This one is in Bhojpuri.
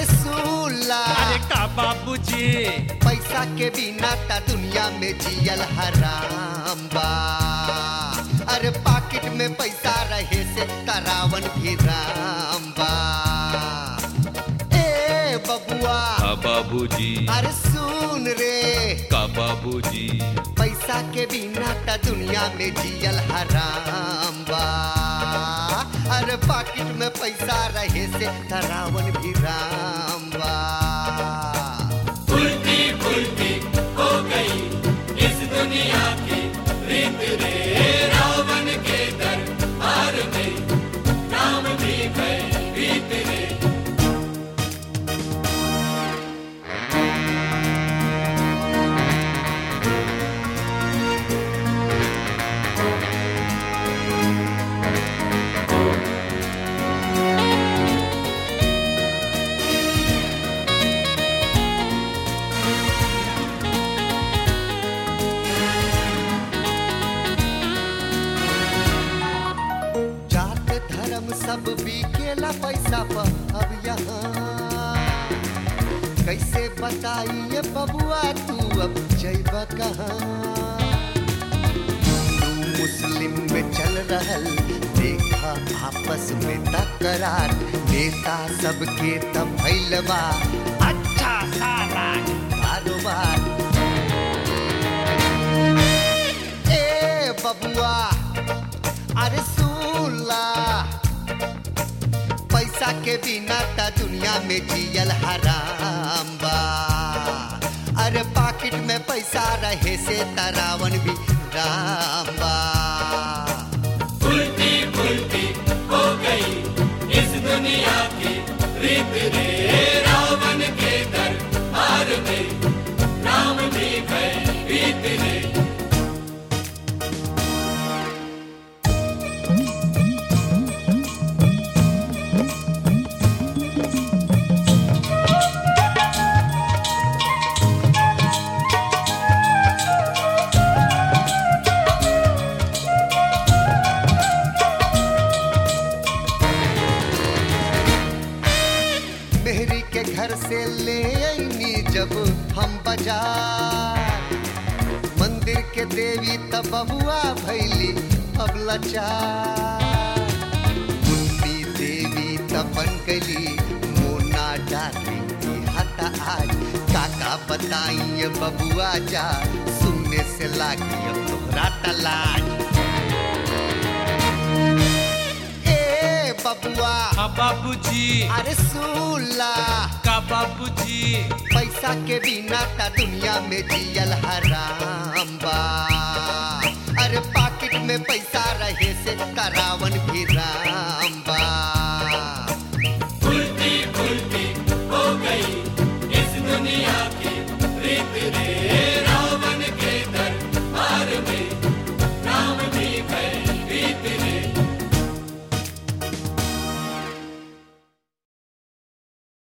अरे सूला अरे का बाबूजी पैसा के बिना ता दुनिया में जियल हराम बा अरे पाकिट में पैसा रहे से तरावन भी राम बा ए बबुआ का बाबूजी अरे सुन रे का बाबूजी पैसा के बिना ता दुनिया में जियल हराम बा अरे पाकिट में पैसा रहे से तरावन भी राम बा उल्टी पुल्टी हो गई इस दुनिया की रीत रे रावण के दरबार में राम भी गए रीत रे जात धर्म सब बिकेला पैसा पर अब यहाँ कैसे बताइए बबुआ तू अब जैब कहाँ हिंदू मुस्लिम में चल रहल देखा आपस में तकरार नेता सबके तब भइल बा अच्छा सारा कारोबार ए बबुआ अरे सुला पैसा के बिना ता दुनिया में जियल हराम बा अरे पाकिट में पैसा रहे से तरावन भी राम बा उल्टी पुल्टी हो गई इस दुनिया की रीत रे रावण के दरबार में राम भी गए रीत रे मेहरी के घर से ले आईनी जब हम बाजार मंदिर के देवी तब बबुआ भैली अब लाचार मुन्नी देवी तब बन गली मोना डाली हता आज काका बताइए बबुआ जा सुनने से लागी अब तोहरा तलाज ए बबुआ का बाबूजी अरे सुला का बाबूजी पैसा के बिना ता दुनिया में जियल हराम बा अरे पाकिट में पैसा रहे से तरावन भी राम